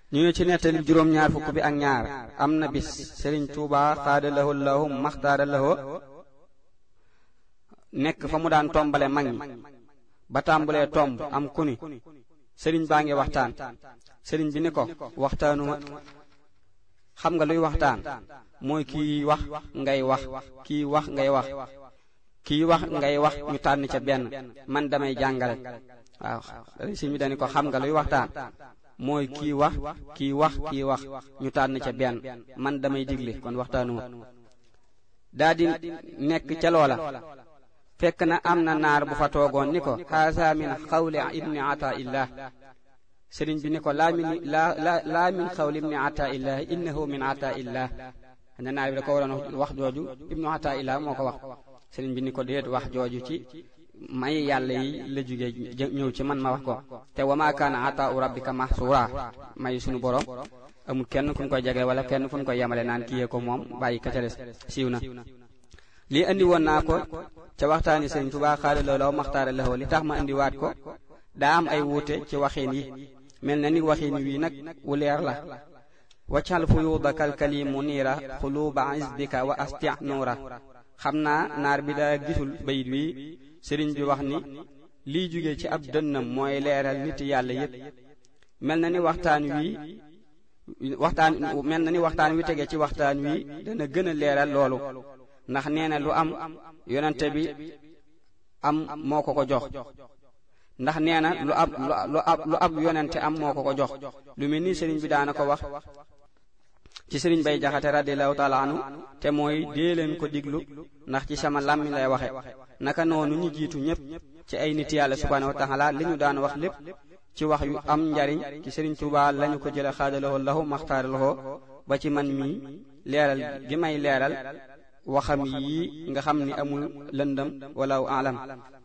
ñu ne ci nettali juróom-ñaar fukk bi ak ñaar am na bis sëriñ tuuba xaada lahu lahu maxtaara lahu nekk fa mu daan tombale mag ñi ba tàmbulee tomb am kuni sëriñ baa ngi waxtaan sëriñ bi ni ko waxtaanuma xam nga luy waxtaan mooy kii wax ngay wax kii wax ngay wax kii wax ngay wax ñu tànn ca benn man damay jàngale waaw sëriñ bi dañu ko xam nga luy waxtaan mooy kii wax kii wax kii wax ñu tànn ca benn man damay digle kon waxtaanuma daa di nekk ca loola fekk na am na naar bu fa toogoon ni ko haasa min xawli ibni ata illah sëriñ bi ni ko laa min laa laa min xawli ibni ata illah innahu min ata illah ne naar bi da ko waroon wax jooju ibnu ata illah moo ko wax sëriñ bi ni ko déet wax jooju ci may yàlla yi la jóge ñëw ci man ma wax ko te wa ma kaana ata u rabbika mahsura may sunu borom amul kenn fu ñu koy jege wala kenn fu ñu koy yemale naan kiyee ko moom bàyyi ka ca des siiw na lii andi woon naa ko ca waxtaani sëriñ Tuubaa xaala loolaw maxtaara laxoo li tax ma indiwaat ko daa am ay wuute ci waxiin yi mel na ni waxiin wii nag wu leer la waccal fuyuudaka alkalimu niira xuluuba isbika wa asti nuura xam naa naar bi daa gisul bayit wi sëriñ bi wax ni liy jóge ci ab dënnam mooy leeral nit yàlla yépp mel na ni waxtaan wi waxtaan mel na ni waxtaan wi tege ci waxtaan wi dana gën a leeral loolu ndax nee na lu am yonente bi am moo ko ko jox ndax nee na lu ab lu ab lu ab yonente am moo ko ko jox lu mel ni sëriñ bi daana ko wax ci sëriñ bay jaxate radiallahu taala anu te mooy dee leen ko diglu ndax ci sama làmmiñ lay waxe naka noonu ñu jiitu ñépp ci ay nit yàlla subhanahu wa taala li ñu daan wax lépp ci wax yu am njariñ ci sëriñ Tuubaa lañu ko jële xaadaloo lahu maxtaaraloo ba ci man mii leeral gi may leeral waxam yi nga xam ni amul lëndëm wala alam